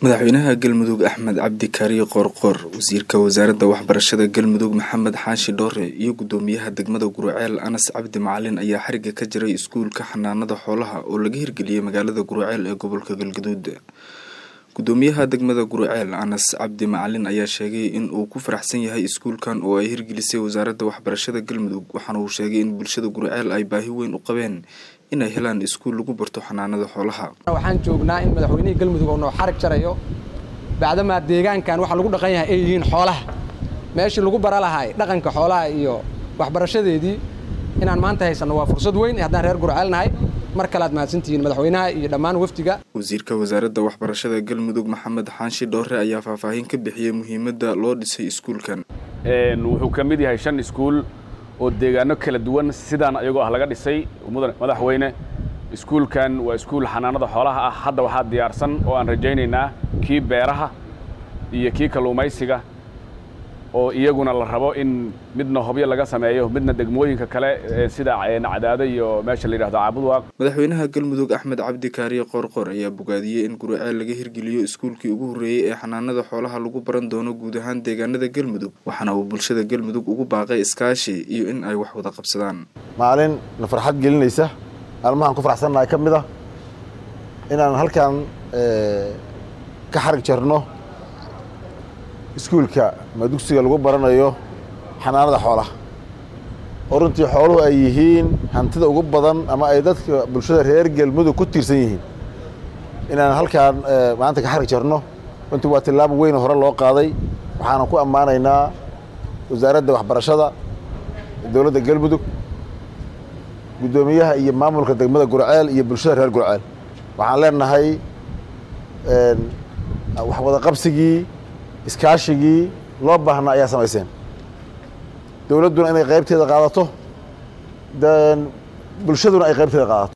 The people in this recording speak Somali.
madaxweynaha galmudug axmed cabdi kaariye qoorqoor wasiirka wasaaradda waxbarashada galmudug maxamed xaashi dhoore iyo gudoomiyaha degmada guruceel anas cabdi macalin ayaa xariga ka jiray iskuulka xanaanada xoolaha oo laga hirgeliyey magaalada guruceel ee gobolka galgaduud gudoomiyaha degmada guruceel anas cabdi macalin ayaa sheegay in uu ku faraxsan yahay iskuulkan oo ay hirgelisay wasaaradda waxbarashada galmudug waxaana uu sheegay in bulshada guruceel ay baahi weyn u qabeen inay helaan iskuul lagu barto xanaanada xoolaha waxaan joognaa in madaxweynihii galmudug oo noo xarig jarayo bacdamaa deegaankan waxa lagu dhaqan yahay ay yihiin xoolaha meeshii lagu bara lahay dhaqanka xoolaha iyo waxbarashadeedii inaan maanta haysanno waa fursad weyn haddaan reer gurceel nahay mar kale aad mahadsantihiin madaxweynaha iyo dhammaan wafdiga wasiirka wasaaradda waxbarashada galmudug maxamed xaanshi dhoore ayaa faahfaahin ka bixiyey muhiimadda loo dhisay iskuulkan wuxuu ka mid yahay shan iskuul oo deegaano kala duwan sidaan ayagoo ah laga dhisay madaxweyne iskuulkan waa iskuul xanaanada xoolaha ah hadda waxaa diyaarsan oo aan rajaynaynaa kii beeraha iyo kii kalluumaysiga oo iyaguna la rabo in midna hobyo laga sameeyo midna degmooyinka kale sida cadaado iyo meesha la yidhahdo caabudwaaq madaxweynaha galmudug axmed cabdi kaariye qoorqoor ayaa bogaadiyey in guruceel laga hirgeliyo iskuulkii ugu horreeyey ee xanaanada xoolaha lagu baran doono guud ahaan deegaanada galmudug waxaana uu bulshada galmudug ugu baaqay iskaashi iyo in ay wax wada qabsadaan maalin na farxad gelinaysa maalmahaan ku faraxsannahay ka mid ah inaan halkan ka xarig jarno iskuulka ama dugsiga lagu baranayo xanaanada xoolaha oo runtii xooluhu ay yihiin hantida ugu badan ama ay dadka bulshada reer galmudug ku tiirsan yihiin inaan halkaan maanta ka xarig jarno runtii waa tillaabo weyn hore loo qaaday waxaana ku ammaanaynaa wasaaradda waxbarashada dowladda galmudug guddoomiyaha iyo maamulka degmada gurceel iyo bulshada reer gurceel waxaan leenahay wax wada qabsigii iskaashigii loo baahnaa ayaa samayseen dowladduna inay qaybteeda qaadato bulshaduna ay qaybteeda qaadato